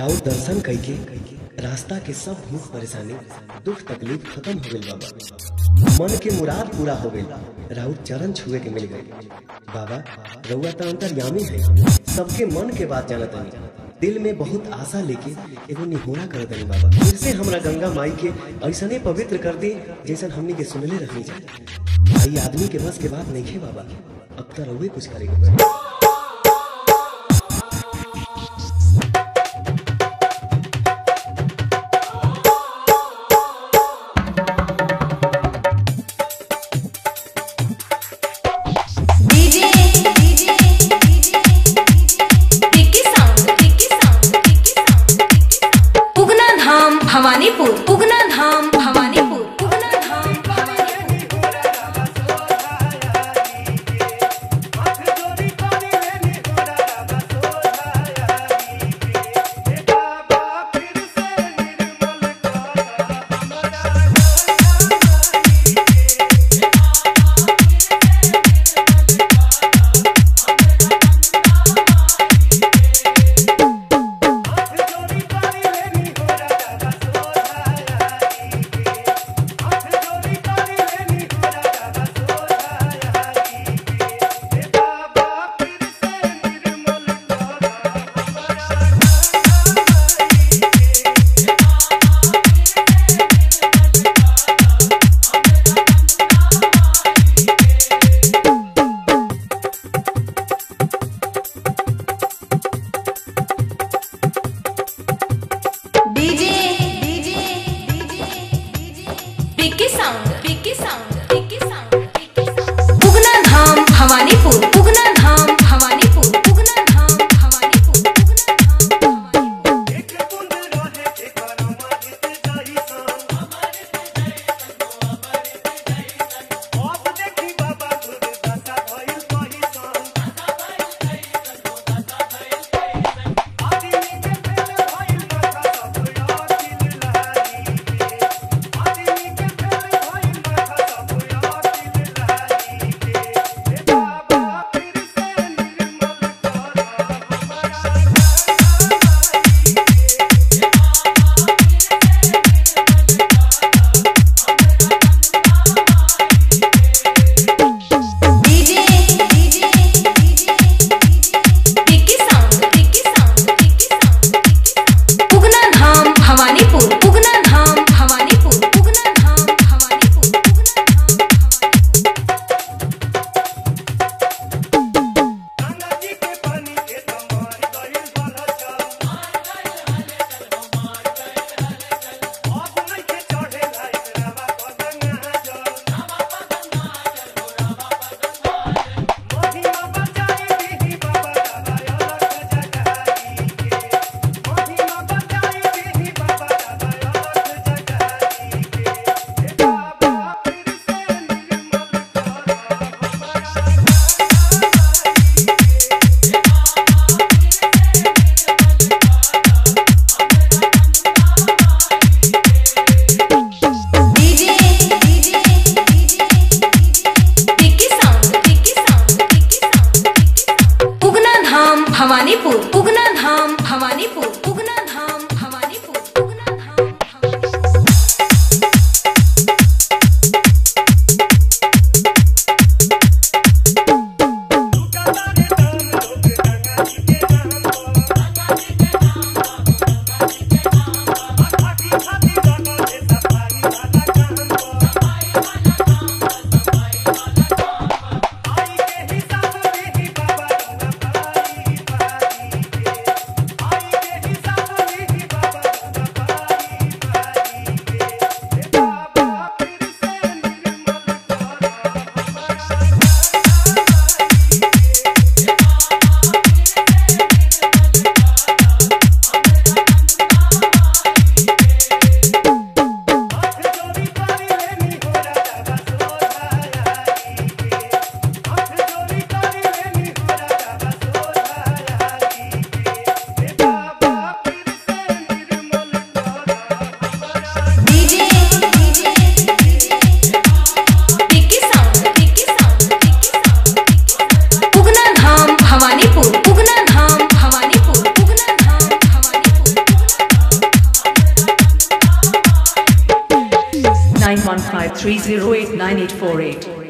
राउर दर्शन कइके रास्ता के सब भूख परेशानी दुख तकलीफ खत्म हो गइल बाबा मन के मुराद पूरा हो गइल राउर चरण छुए के मिल गइल बाबा रउआ त अंतर्यामी है सबके मन के बात जानत हनी दिल में बहुत आशा लेके एगो निहोरा कर दनी बाबा फिर से हमरा गंगा माई के ऐसने पवित्र कर दी जैसन हमनी के सुनले रहनी जाए भाई आदमी के बस के बात नहीं है बाबा अब तो रउए कुछ करेके पड़ी DJ DJ Tikki sound Tikki sound Tikki sound Ugna Dham Bhawanipur उगना धाम भवानीपुर उगना धाम भवानीपुर 9153089848.